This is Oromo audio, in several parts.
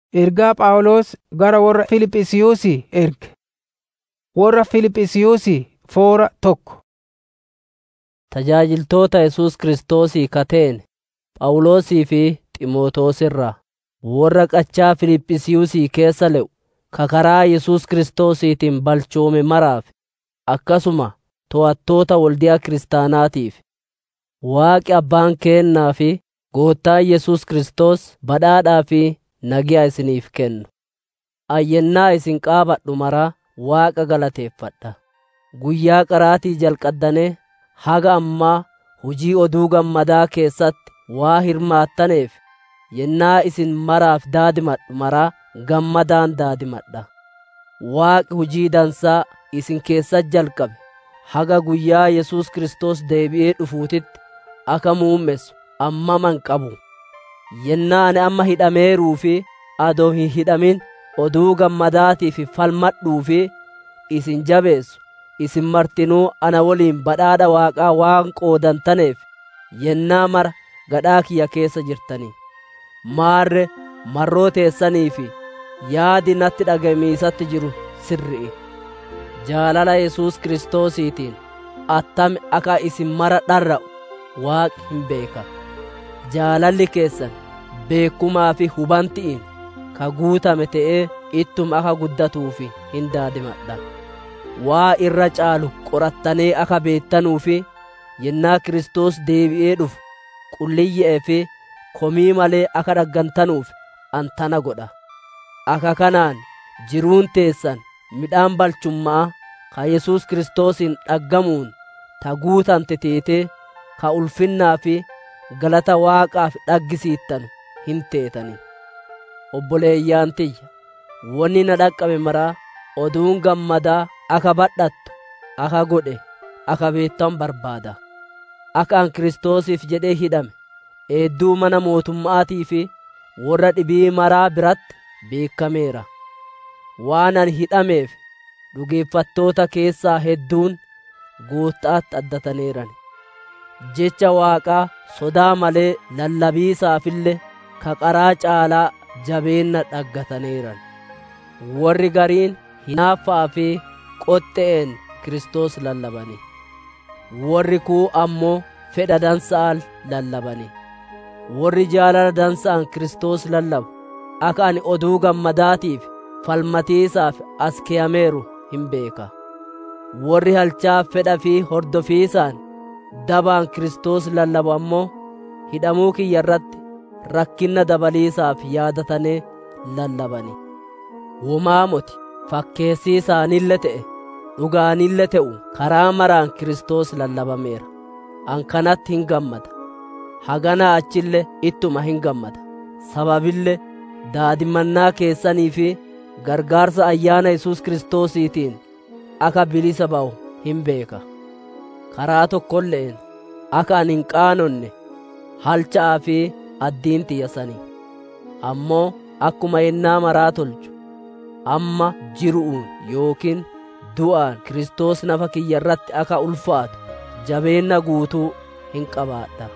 Ergaa Phaawulos gara warra Fiiliphisiyuusii erge. Warra Fiiliphisiyuusii foora tokko. Tajaajiltoota Yesuus Kiristoosii kateen Phaawulosii fi Xiimotewos irraa warra qachaa Fiiliphisiyuusii keessa le'u ka karaa Yesuus Kiristoosiitiin balchoome maraaf akkasuma to'attoota waldiyaa kiristaanaatiif Waaqi Abbaan keennaa fi Goottaan Yesuus Kiristoos badhaadhaa fi nagiyaa isiniif kennu. Ayyennaa isin qaabadhu maraa Waaqa galateeffadha. Guyyaa qaraatii jalqaddanee haga ammaa hujii oduu gammadaa keessatti waa hirmaattaneef yennaa isin maraaf daadimadhu maraa gammadaan daadimadha. Waaqi hujii dansaa isin keessatti jalqabe haga guyyaa Yesuus Kiristoos deebi'ee dhufuutitti akka muummessu ammaman qabu. Yennaa ani amma hidhameeruu fi adoo hin hidhamin oduu gammadaatiif falmadhuu fi isin jabeessu isin martinuu ana waliin badhaadha Waaqaa waan qoodantaneef yennaa mara gadhaa kiyya keessa jirtanii. Maarre marroo teessanii fi yaadi natti dhagamiisatti jiru sirri'i. Jaalala Yesuus Kiristoosiitiin attami akka isin mara dharra'u Waaqi hin beeka. Jaalalli keessan beekumaa fi hubanti'iin ka guutame ta'ee ittuma akka guddatuufi hin daadimadha. Waa irra caalu qorattanee akka beettanuu fi yennaa Kiristoos deebi'ee dhufu qulliyye'ee fi komii malee akka dhaggantanuuf antana godha. Akka kanaan jiruun teessan midhaan balchummaa ka Yesuus Kiristoosiin dhaggamuun ta guutamte teetee ka ulfinnaa fi galata Waaqaaf dhaggisiittanu hin teetani. Obboleeyyaan tiyya, wanni na dhaqqabe maraa oduun gammadaa akka badhattu, akka godhe, akka beettan barbaada. Akka an Kiristoosiif jedhee hidhame, eedduu mana mootummaatii fi warra dhibii maraa biratti beekameera. Waan an hidhameef dhugeeffattoota keessaa hedduun Gooftaatti addataneeran. Jecha Waaqaa sodaa malee lallabiisaafillee ka qaraa caalaa jabeenna dhaggataneeran. Warri gariin hinaaffaa fi qoxxe'een Kiristoos lallabani. Warri kuu ammoo fedha dansa'an lallabani. Warri jaalala dansa'an Kiristoos lallabu akka ani oduu gammadaatiif falmatiisaaf as keeyameeru hin beeka. Warri halchaa fedha fi hordofiisaan dabaan Kiristoos lallabu ammoo hidhamuu kiyya irratti rakkinna dabaliisaaf yaadatanii lallabani. Womaamoti fakkeessii isaanille ta'e dhugaanille ta'u karaa maraan Kiristoos lallabameera. An kanatti hin gammada. Haganaa achille ittuma hin gammada. Sababille daadimannaa keessanii fi gargaarsa ayyaana Yesuus Kiristoosiitiin akka bilisa ba'u hin beeka. Karaa tokkolleen akka ani hin qaanonne halcha'aa fi addiin tiyyasanii. Ammoo akkuma yennaa maraa tolchu amma jiru'uun yookiin du'aan Kiristoos nafa kiyya irratti akka ulfaatu jabeenna guutuu hin qabaadha.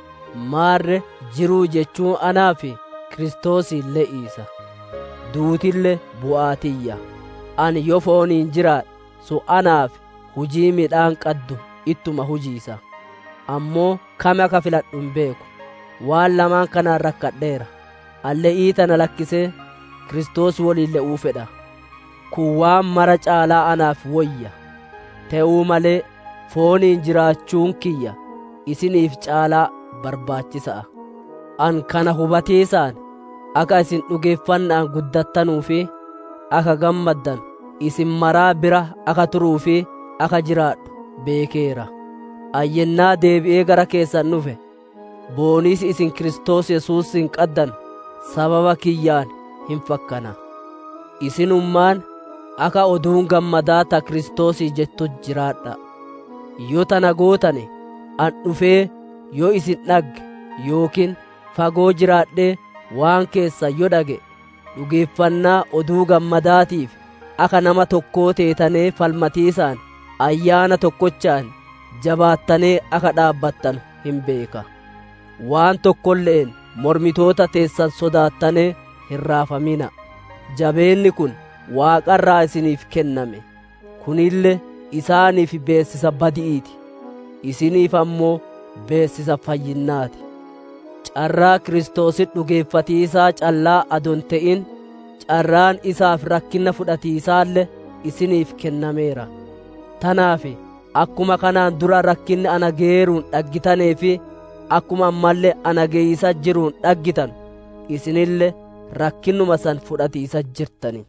Maarre jiruu jechuun anaa fi Kiristoosiin le'iisa. Duutillee bu'aatiyya. Ani yoo fooniin jiraadhe sun anaaf hujii midhaan qaddu ittuma hujiisa. Ammoo kame akka filadhu hin beeku. Waan lamaan kanaan rakkadheera. Alle'ii tana lakkisee Kiristoos waliin le'uu fedha. Kun waan mara caalaa anaaf wayya. Ta'uu malee fooniin jiraachuun kiyya isiniif caalaa barbaachisa'a. An kana hubatiisaan akka isin dhugeeffannaan guddattanuu fi akka gammaddan isin maraa bira akka turuu fi akka jiraadhu beekeera. Ayyennaa deebi'ee gara keessan dhufe booniis isin Kiristoos Yesuusin qaddan sababa kiyyaan hin fakkana. Isinummaan akka oduun gammadaa ta Kiristoosii jettu jiraadha. Yoo tana gootane an dhufee yoo isin dhagge yookiin fagoo jiraadhee waan keessa yoo dhage dhugeeffannaa oduu gammadaatiif akka nama tokkoo teetanee falmatiisaan ayyaana tokkochaan jabaattanee akka dhaabbattan hin beeka. Waan tokkolleen mormitoota teessan sodaattanee hin raafamina jabeenni kun waaqarraa isiniif kenname kunille isaaniif beessisa badi'iiti isiniif ammoo beessisa fayyinnaati carraa kiristoosin dhugeeffatiisaa callaa adon te'in carraan isaaf rakkinna fudhatiisaallee isiniif kennameera tanaaf akkuma kanaan dura rakkinni ana geeruun dhaggitanee fi akkuma ammallee ana geeyisa jiruun dhaggitan isinillee rakkinnuma san fudhatiisa jirtani.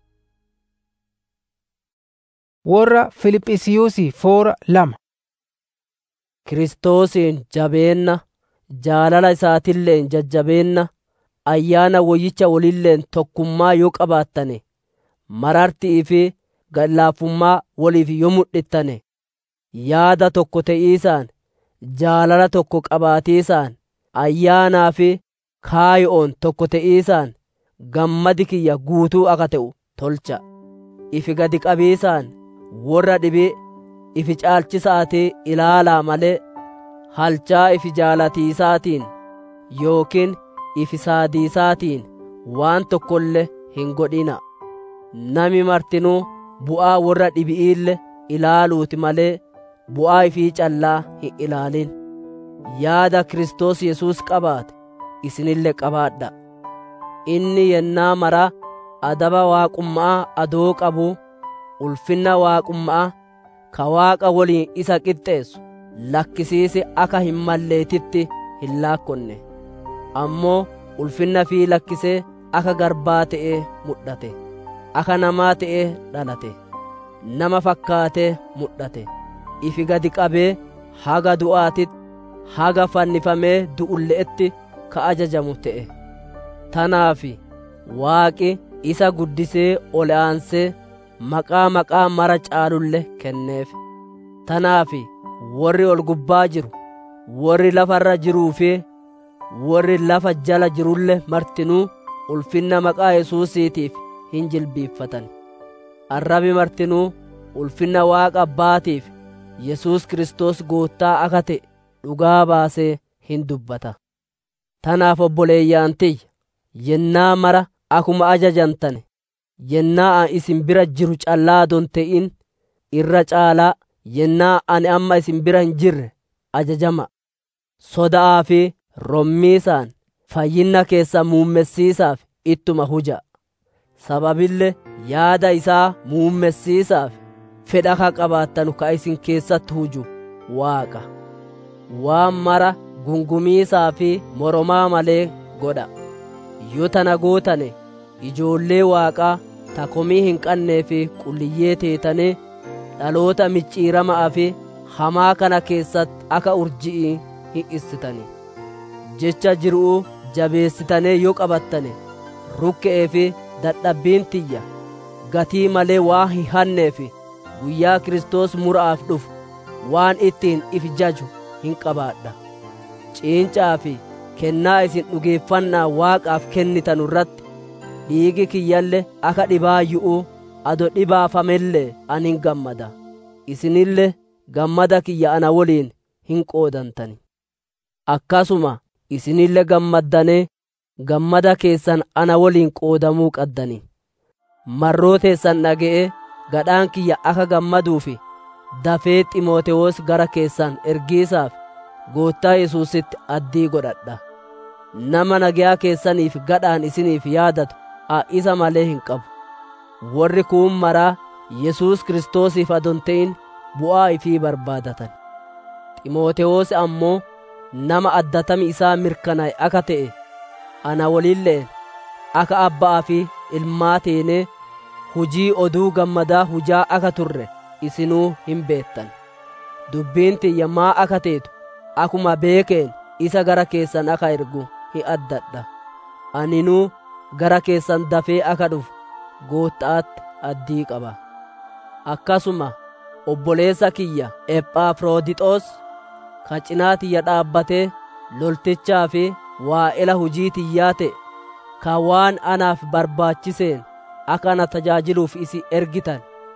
Warra Filiphisiiyuusii foora lama. Kiristoosiin jabeenna jaalala isaatilleen jajjabeenna ayyaana woyyicha wolilleen tokkummaa yoo qabaattane marartii fi gadlaafummaa woliif yoo mudhittane yaada tokko te'iisaan jaalala tokko qabaatiisaan ayyaanaa fi kaayo'oon tokko te'iisaan gammadi kiyya guutuu akka ta'u tolcha ifi gadi qabiisaan warra dhibee ifi caalchisaatee ilaalaa malee halchaa ifi jaalatiisaatiin yookiin ifi saadiisaatiin waan tokkollee hin godhina nami martinuu bu'aa warra dhibi'iille ilaaluuti malee bu'aa ifii callaa hin ilaalin yaada Kiristoos Yesuus qabaate isinille qabaadha inni yennaa maraa adaba waaqummaa adoo qabu ulfinna waaqummaa ka waaqa woliin isa qixxeessu lakkisiise akka hin malleetitti hin laakkonne ammoo ulfinna fii lakkisee akka garbaa ta'ee mudhate akka namaa ta'ee dhalate nama fakkaatee mudhate ifi gadi qabee haga du'aatitti haga fannifamee du'ulle'etti ka ajajamu ta'e tanaaf waaqi isa guddisee ol aansee maqaa maqaa mara caalulle kenneef tanaaf warri ol gubbaa jiru warri lafarra jiruu fi warri lafa jala jirulle martinuu ulfinna maqaa yesuusiitiif hin jilbiiffatan arrabi martinuu ulfinna waaqa abbaatiif yesuus kiristoos goottaa akka ta'e dhugaa baasee hin dubbata tanaaf obboleeyyaan tiyya yennaa mara akuma ajajantane yennaa an isin bira jiru callaa don te'in irra caalaa yennaa ani amma isin bira hin jirre ajajama soda'aa fi rommiisaan fayyinna keessa muummessiisaaf ittuma huja sababille yaada isaa muummessiisaaf fedha ka qabaattanu ka isin keessatti huju waaqa waan mara gungumiisaa fi moromaa malee godha yoo tana gootane ijoollee waaqaa ta komii hin qannee fi qulliyyee teetanii dhaloota micciiramaa fi hamaa kana keessatti akka urji'ii hin issitani jecha jiruu jabeessitanii yoo qabattane rukke'ee fi dadhabbiin tiyya gatii malee waan hin hannee fi guyyaa kiristoos mura'aaf dhufu waan ittiin if jaju hin qabaadha ciincaa fi kennaa isin dhugeeffannaa waaqaaf kennitanu irratti dhiigi kiyyalle akka dhibaayyu'uu ado dhibaafamellee ani hin gammada isinille gammada kiyya ana woliin hin qoodantani akkasuma isinille gammaddanee gammada keessan ana woliin qoodamuu qaddani marroo teessan dhaga'ee gadhaan kiyya akka gammaduufi dafee ximootewoos gara keessan ergiisaaf goottaa yesuusitti addii godhadha nama nagayaa keessaniif gadhaan isiniif yaadatu a isa malee hin qabu warri kuun maraa yesuus kiristoosiif adon ta'in bu'aa ifii barbaadatan ximootewoos ammoo nama addatami isaa mirkanaa'e akka ta'e ana wolilleen akka abbaa fi ilmaa teenee hujii oduu gammadaa hujaa akka turre isinuu hin beettan dubbiin tiyya maa akka teetu akuma beekeen isa gara keessan akka ergu hin addadha aninuu gara keessan dafee akka dhufu goottaatti addii qaba akkasuma obboleessa kiyya ephafroodixoos ka cinaa tiyya dhaabbatee loltichaa fi waa'ela hujii tiyyaa ta'e ka waan anaaf barbaachiseen akka ana tajaajiluuf isi ergitan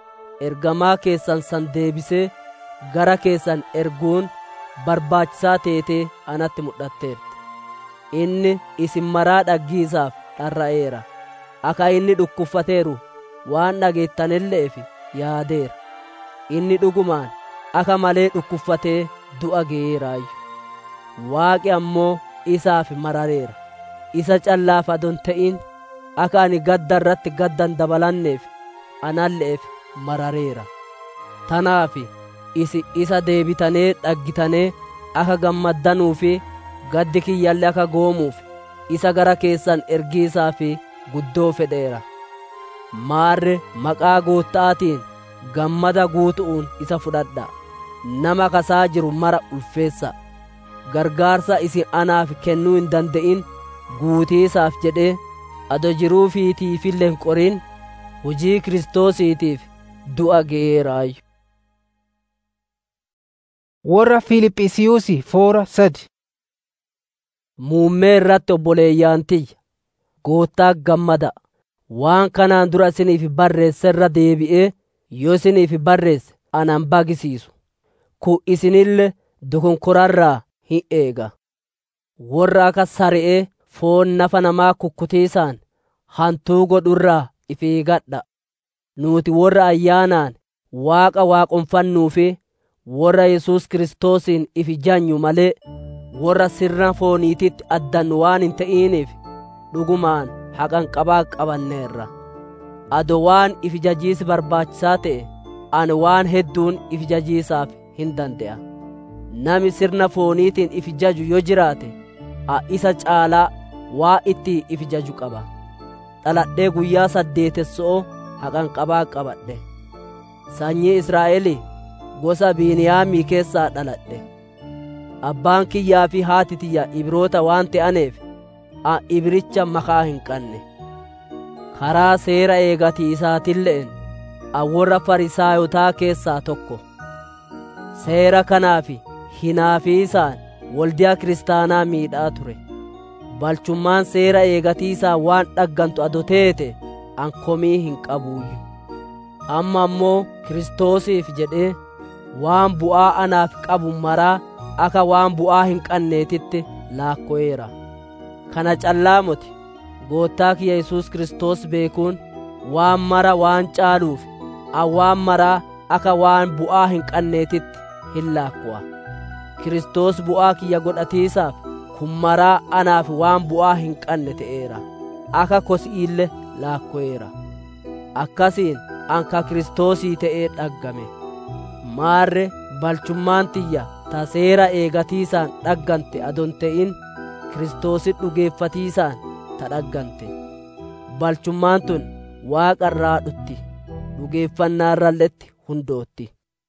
ergamaa keessan san deebisee gara keessan erguun barbaachisaa teetee anatti mul'atteerti inni isin maraa dhaggiisaaf dharra'eera akka inni dhukkuffateeru waan dhageettanilleef yaadeera inni dhugumaan akka malee dhukkuffatee du'a ge'eeraayyu waaqi ammoo isaaf marareera isa callaaf adon ta'in akka ani gadda irratti gaddan dabalanneef analleef marareera tanaaf isi isa deebitanee dhaggitanee akka gammaddanuu fi gaddi kiyyallee akka goomuuf isa gara keessan ergiisaa fi guddoo fedheera maarre maqaa gootta'aatiin gammada guutu'uun isa fudhadha nama kasaa jiru mara ulfeessa gargaarsa isin anaaf kennuu hin danda'in guutiisaaf jedhee ado jiruu fiitiifillee hin qorin hujii kiristoosiitiif du'a ge'eeraayyu warra Fiiliphisiyuusi foora sadi muummee irratti obboleeyyaan tiyya goottaa gammada waan kanaan dura isiniif barreesse irra deebi'ee yoo isiniif barreesse anan bagisiisu ku isinille dokonkorarraa hin eega warra akka sari'ee foon nafa namaa kukkutiisaan hantuu godhurraa if eegadha nuti warra ayyaanaan waaqa waaqonfannuu fi warra yesus kiristoosiin if janyu malee warra sirna fooniititti addannu waan hin ta'iniif dhugumaan haqan qabaa qabanneerra ado waan if jajiisi barbaachisaa ta'e ani waan hedduun if jajiisaaf hin danda'a nami sirna fooniitiin if jaju yoo jiraate a isa caalaa waa itti if jaju qaba dhaladhee guyyaa saddeetessoo haqan qabaa qabadhe sanyii israa'elii gosa biiniyaamii keessaa dhaladhe abbaan kiyyaa fi haati tiyya ibroota waan ta'aneef a ibricha makaa hin qanne karaa seera eegatiisaatilleen a warra farisaayotaa keessaa tokko seera kanaaf hinaafiisaan waldiyaa kiristaanaa miidhaa ture balchummaan seera eegatiisaa waan dhaggantu ado teete an komii hin qabuuyyu amma ammoo kiristoosiif jedhee waan bu'aa anaaf qabu maraa akka waan bu'aa hin qanneetitti laakko'eera kana callaa moti goottaa kiyya yesus kiristoos beekuun waan mara waan caaluuf an waan maraa akka waan bu'aa hin qanneetitti hin laakku'a kiristoos bu'aa kiyya godhatiisaaf kun maraa anaaf waan bu'aa hin qanne ta'eera akka kosi'iille laakko'eera akkasiin an ka kiristoosii ta'ee dhaggame maarre balchummaan tiyya ta seera eegatiisaan dhaggante adon ta'in kiristoosit dhugeeffatiisaan ta dhaggante balchummaan tun waaqa irraa dhutti dhugeeffannaa irralletti hundootti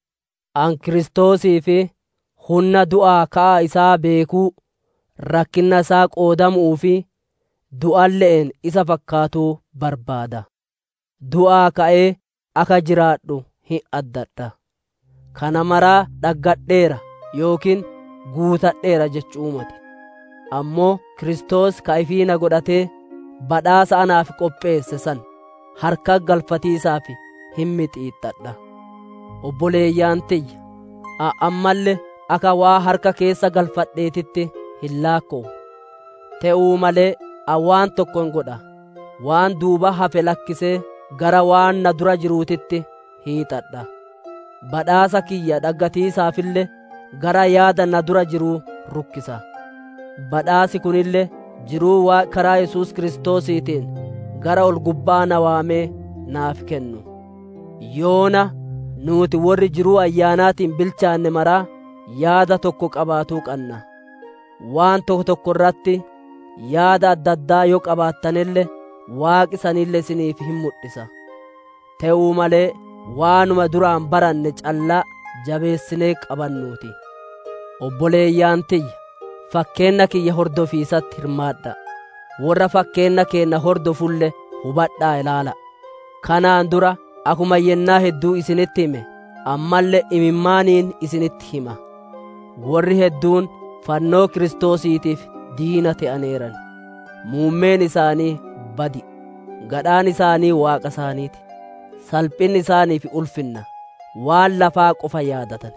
an kiristoosii fi humna du'aa ka'a isaa beekuu rakkinna isaa qoodamuu fi du'alle'en isa fakkaatuu barbaada du'aa ka'ee akka jiraadhu hin addadha kana maraa dhaggadheera yookiin guutadheera jechuumati ammoo kiristoos ka ifiina godhatee badhaasa anaaf qopheesse san harka galfatiisaaf hin mixiixxadha obboleeyyaan tiyya a ammalle akka waa harka keessa galfadheetitti hin laakko'u te'uu malee a waan tokkon godha waan duuba hafe lakkisee gara waan na dura jiruutitti hiixadha badhaasa kiyya dhaggatiisaafille gara yaada na dura jiruu rukkisa badhaasi kunille jiruu waa karaa yesus kiristoosiitiin gara ol gubbaa na waamee naaf kennu yoona nuuti warri jiruu ayyaanaatiin bilchaanne maraa yaada tokko qabaatuu qanna waan tokko tokko irratti yaada adda addaa yoo qabaattanille waaqi sanille isiniif hin mul'isa te'uu malee waanuma duraan baranne callaa jabeessinee qabannuuti obboleeyyaan tiyya fakkeenna kiyya hordofiisatti hirmaadha warra fakkeenna keenna hordofulle hubadhaa ilaala kanaan dura akuma yennaa hedduu isinitti hime ammallee imimmaaniin isinitti hima warri hedduun fannoo kiristoosiitiif diina ta'aneeran muummeen isaanii badi gadhaan isaanii waaqa isaaniiti salphinni isaaniif ulfinna waan lafaa qofa yaadatan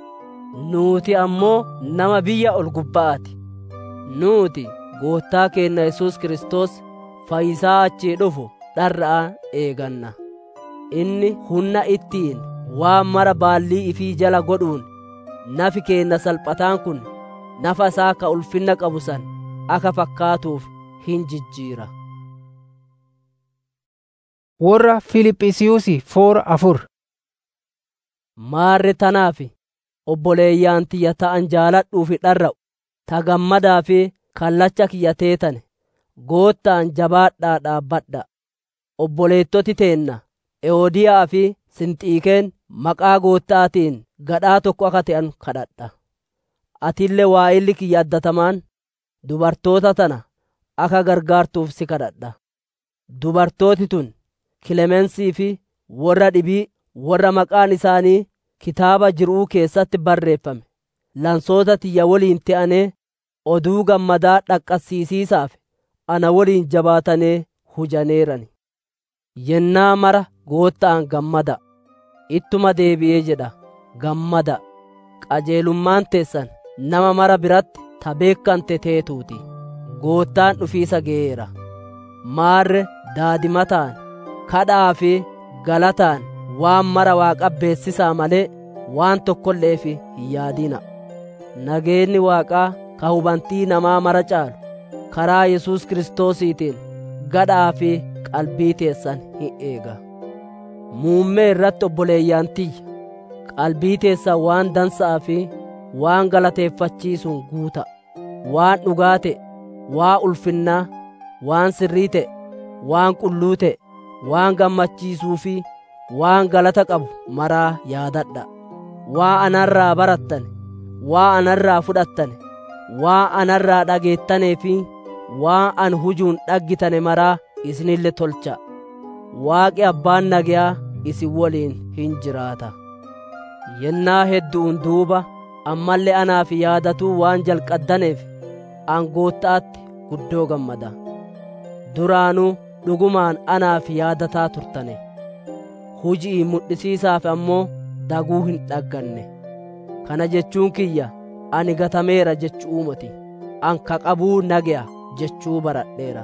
nuuti ammoo nama biyya ol gubba'aati nuuti goottaa keenna yesus kiristoos fayyisaa achii dhufu dharra'aan eeganna inni humna ittiin waan mara baallii ifii jala godhuun nafi keenna salphataan kun nafa isaa ka ulfinna qabu san akka fakkaatuuf hin jijjiira Warra Fiiliphisiyuusi foora afur. maarre tanaaf obboleeyyaan tiyya ta'an jaaladhuufi dharra'u ta gammadaa fi kallacha kiyya teetane goottaan jabaadhaa dhaabbadha obboleettoti teenna ewoodiyaa fi sinxiikeen maqaa goottaatiin gadhaa tokko akka ta'an kadhadha atillee waa'illi kiyya addatamaan dubartoota tana akka gargaartuuf si kadhadha dubartooti tun kilemensii fi warra dhibii warra maqaan isaanii kitaaba jiruu keessatti barreeffame lansoota tiyya waliin te'anee oduu gammadaa dhaqqasiisiisaaf ana waliin jabaatanee hujaneerani yennaa mara goottaan gammada ittuma deebi'ee jedha gammada qajeelummaan teessan nama mara biratti ta beekkante teetuuti goottaan dhufiisa ga'eera maarre daadimataan kadhaa fi galataan waan mara waaqa beessisaa malee waan tokkolleef hin yaadina nageenni waaqaa ka hubantii namaa mara caalu karaa yesus kiristoosiitiin gadhaa fi qalbii teessan hin eega muummee irratti obboleeyyaan tiyya qalbii teessan waan dansaa fi waan galateeffachiisuun guuta waan dhugaa ta'e waan ulfinnaa waan sirrii ta'e waan qulluu ta'e waan gammachiisuu fi waan galata qabu maraa yaadadha waa anarraa barattane waa anarraa fudhattane waa anarraa dhageettanee fi waa an hujuun dhaggitane maraa isinille tolcha waaqi abbaan nagayaa isin waliin hin jiraata yennaa hedduun duuba ammallee anaaf yaadatuu waan jalqaddaneef angoottaatti guddoo gammada duraanuu dhugumaan anaaf yaadataa turtane hujii mudhisiisaaf ammoo daguu hin dhagganne kana jechuun kiyya ani gatameera jechuu moti an ka qabuu nagaya jechuu baradheera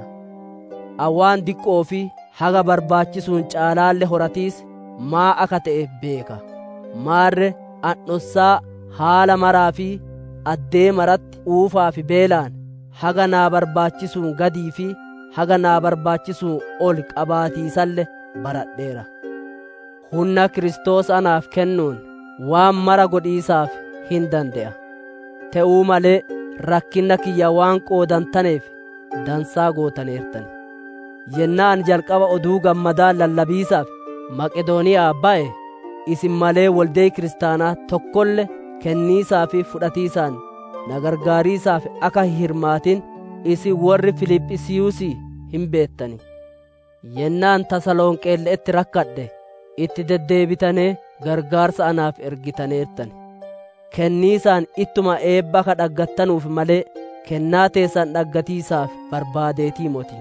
awwaan diqqoo fi haga barbaachisuun caalaalle horatiis maa akka ta'e beeka maarre an dhossaa haala maraa fi addee maratti uufaa fi beelaan haga naa barbaachisuun gadii fi haga naa barbaachisuun ol qabaatiisalle baradheera humna kiristoos anaaf kennuun waan mara godhiisaaf hin dande'a te'uu malee rakkinna kiyya waan qoodantaneef dansaa gootaneertani yennaan jalqaba oduu gammadaa lallabiisaaf maqedooniyaa ba'e isin malee waldee kiristaanaa tokkolle kenniisaa fi fudhatiisaan na gargaariisaaf akka hin hirmaatin isin warri filiphisiiyuusii hin beettani yennaan tasalonqeelle'etti rakkadhe itti deddeebitanee gargaarsa anaaf ergitaneertani kenniisaan ittuma eebba ka dhaggattanuuf malee kennaa teessan dhaggatiisaaf barbaadeetii moti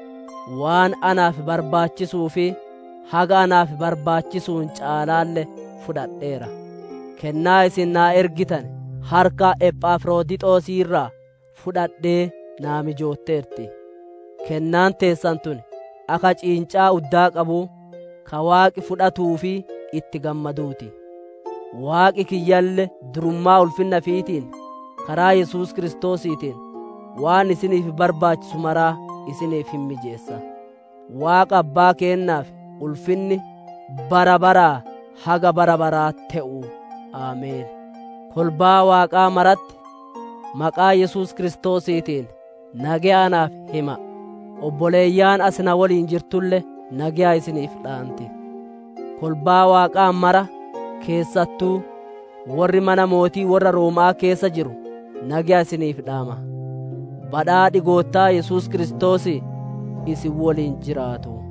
waan anaaf barbaachisuu fi haga anaaf barbaachisuun caalaalle fudhadheera kennaa isin naa ergitan harka ephafroodixoosii irraa fudhadhee naa mijootteerti kennaan teessan tun akka ciincaa uddaa qabuu ka waaqi fudhatuu fi itti gammaduuti waaqi kiyyalle durummaa ulfinna fiitiin karaa yesus kiristoosiitiin waan isiniif barbaachisu maraa isiniif hin mijeessa waaqa abbaa keennaaf ulfinni bara baraa haga bara baraa te'u aameen kolbaa waaqaa maratti maqaa yesus kiristoosiitiin nagayaanaaf hima obboleeyyaan asina waliin jirtulle nagayaa isiniif dhaanti kolbaa waaqaa mara keessattuu warri mana mootii warra roomaa keessa jiru nagayaa isiniif dhaama badhaadhi goottaa yesus kiristoos isin waliin jiraatu